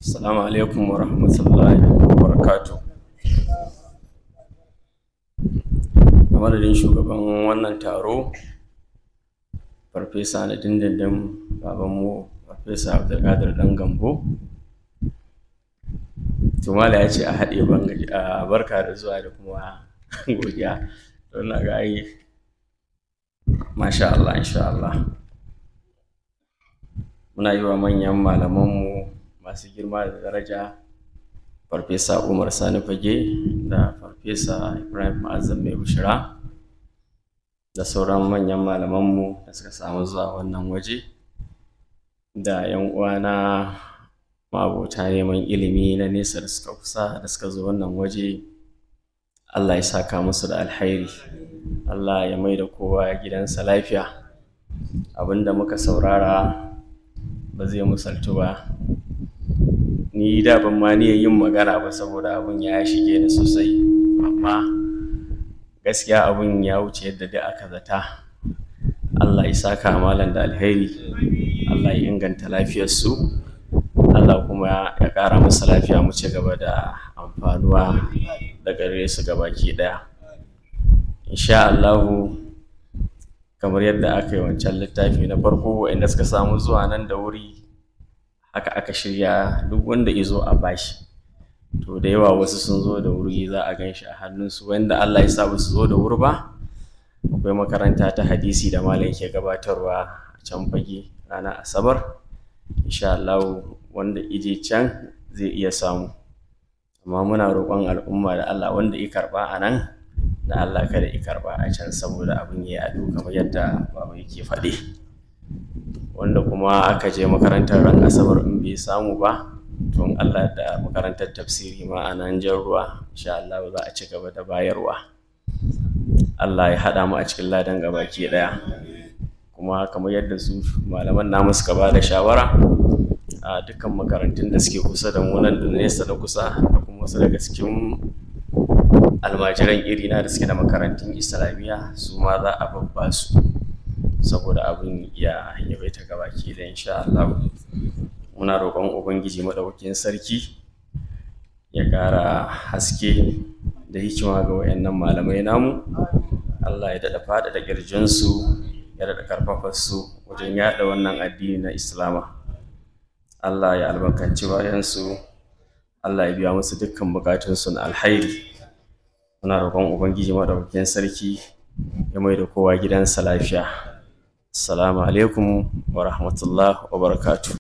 Assalamu alaikum wa rahmatullahi wa barakatu. A madadin shugaban wannan taro, Farfesa na dindindin babanmu, Farfesa Abdulkadir ɗan Gambo. Tumala ya ce a haɗe bangaji a barka da zuwa da kuma godiya. Don na ga ai, masha Allah, insha Allah. Muna yi wa manyan malamanmu masu girma da daraja farfesa umar sani fage da farfesa ibrahim azam mai bushira da sauran manyan malamanmu da suka samu zuwa wannan waje da yan uwana mabota neman ilimi na nesa da suka kusa da suka zo wannan waje allah ya saka musu da alhairi allah ya mai da kowa gidansa lafiya abinda muka saurara ba zai musaltu ba ni da ban ma niyyar yin magana ba saboda abun ya shige ni sosai amma gaskiya abun ya wuce yadda da aka zata Allah ya saka malam da alheri Allah ya inganta lafiyarsu Allah kuma ya ƙara musu lafiya mu ci gaba da amfanuwa da gare su gabaki ɗaya insha Allahu kamar yadda aka yi wancan littafi na farko waɗanda suka samu zuwa nan da wuri haka aka shirya duk wanda izo a bashi to da yawa wasu sun zo da wuri za a gan shi a hannunsu wanda Allah ya sa ba su zo da wuri ba akwai makaranta ta hadisi da malam ke gabatarwa a can fage ranar asabar insha Allah wanda ije can zai iya samu amma muna roƙon al'umma da Allah wanda ya karɓa a nan da Allah kada ya karɓa a can saboda abin ya yaɗu kamar yadda baba yake faɗi wanda kuma aka je makarantar ran asabar in bai samu ba tun Allah da makarantar tafsiri ma a nan jan ruwa insha Allah za a ci gaba da bayarwa Allah ya haɗa mu a cikin ladan gabaki ɗaya kuma kamar yadda su malaman namu suka ba da shawara a dukkan makarantun da suke kusa da mu nan da nesa da kusa da kuma wasu daga cikin almajiran irina da suke da makarantun islamiyya su ma za a babba su saboda abin ya yawaita gabaki da insha Allah muna roƙon ubangiji madaukakin sarki ya ƙara haske da hikima ga wayannan malamai namu Allah ya daɗa faɗa da ƙirjinsu ya daɗa ƙarfafa su wajen yaɗa wannan addini na islama Allah ya albarkanci bayansu Allah ya biya musu dukkan bukatunsu na alhairi muna roƙon ubangiji madaukakin sarki ya mai da kowa gidansa lafiya assalamu alaikum wa rahmatullah wa barakatuh